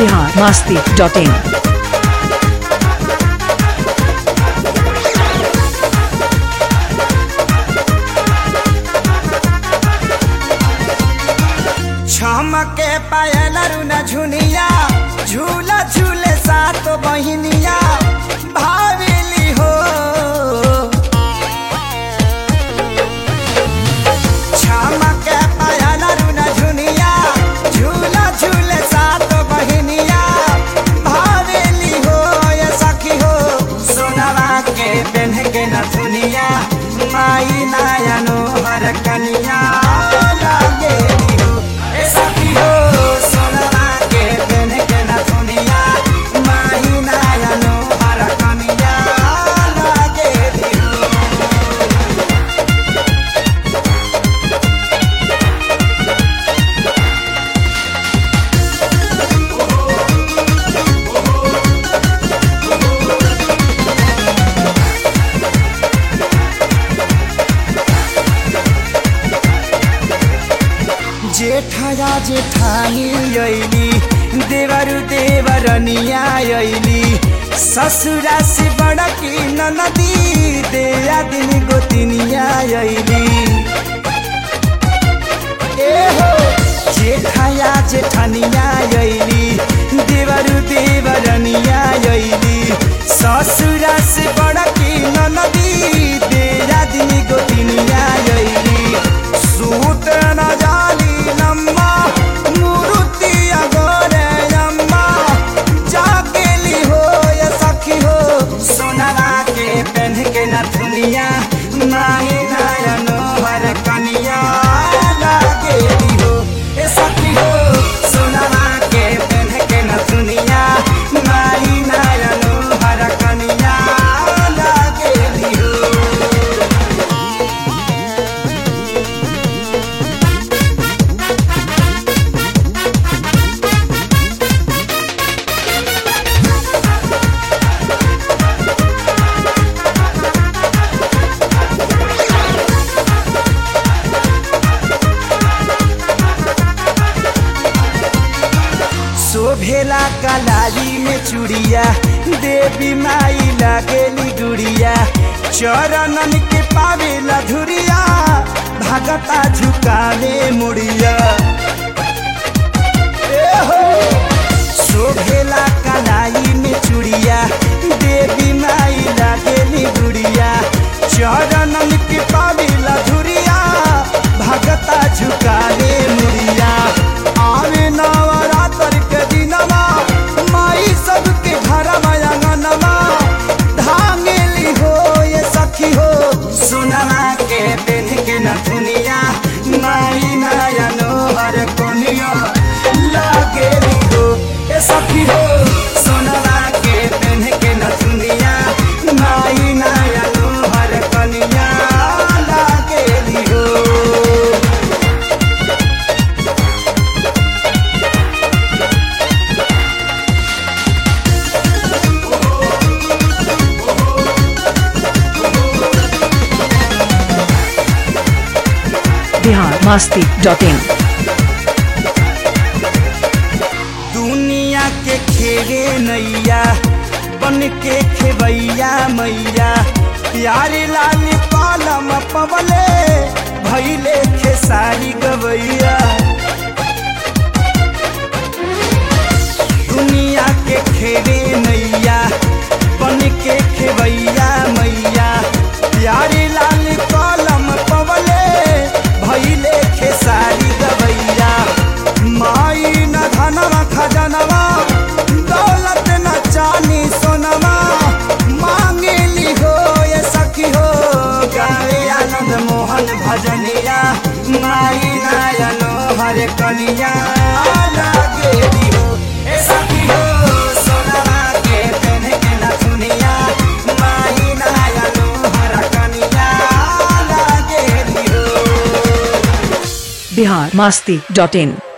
Bihar Masti dot in छमके पायल रुना झुनिया झूला झूले सात बहिनिया भावेली हो छमके पायल रुना झुनिया झूला झूले सात बहिनिया भावेली हो ये सखी हो सोनवा के पेन्ह के नथुनिया माई नायनो हर कनिया लागेली हो ए सखी हो सोनवा के पेन्ह के नथुनिया माई नायनो हर कनिया लागेली हो जेठया जेठानी अइली देवरु देवरनिया अइली ससुरा से बड़की ननदी देया दिन गोतिनिया अइली ए हो जेठया जेठानिया अइली देवरु देवरनिया अइली ससुरा से बड़की ननदी देया दिन गोतिनिया अइली सूत न जाली नम्मा मुरुति अगोरे अम्मा जाकेली हो या सखी हो सोनरा के पेन्ह के नथुनिया नाई नायनो हर कनिया लागेली हो ए सखी हो सोनरा के पेन्ह के नथुनिया नाई नायनो हर कनिया लागेली हो शोभेला कलाली में चूड़िया देवी माई लागेली गुड़िया चरणन के पावेला धुरिया भगता झुकावे मुड़िया ए हो शोभेला कलाई में चूड़िया देवी माई लागेली गुड़िया चरणन के पावेला धुरिया भगता झुकावे मुड़िया आवे नवरात्र के दिनमा माई सबके घर मयंगनमा धांगेली हो ये सखी हो सोनमा के पेन के नथुनिया माई नयनो हर कोनिया लागेली हो ये सखी हो सोनमा के पेन के नथुनिया माई नयनो हर कोनिया लागेली हो बिहार मास्ती डॉट इन दुनिया के खेरे नैया बन के खेबैया मैया प्यारे लाल कलम पवले भैले खेसारी गवैया दुनिया के खेरे नैया बन के खेबैया मैया प्यारे लाल कलम पवले भैले खेसारी गवैया माई न धनवा खजनवा दौलत न चानी सोनवा मांगेली हो ये सखी हो गावे आनंद मोहन भजनिया माई नायनो हर कनिया लागेली हो ए सखी हो सोनवा के पेन के नथुनिया माई नायनो हर कनिया लागेली हो बिहार मास्ती डॉट इन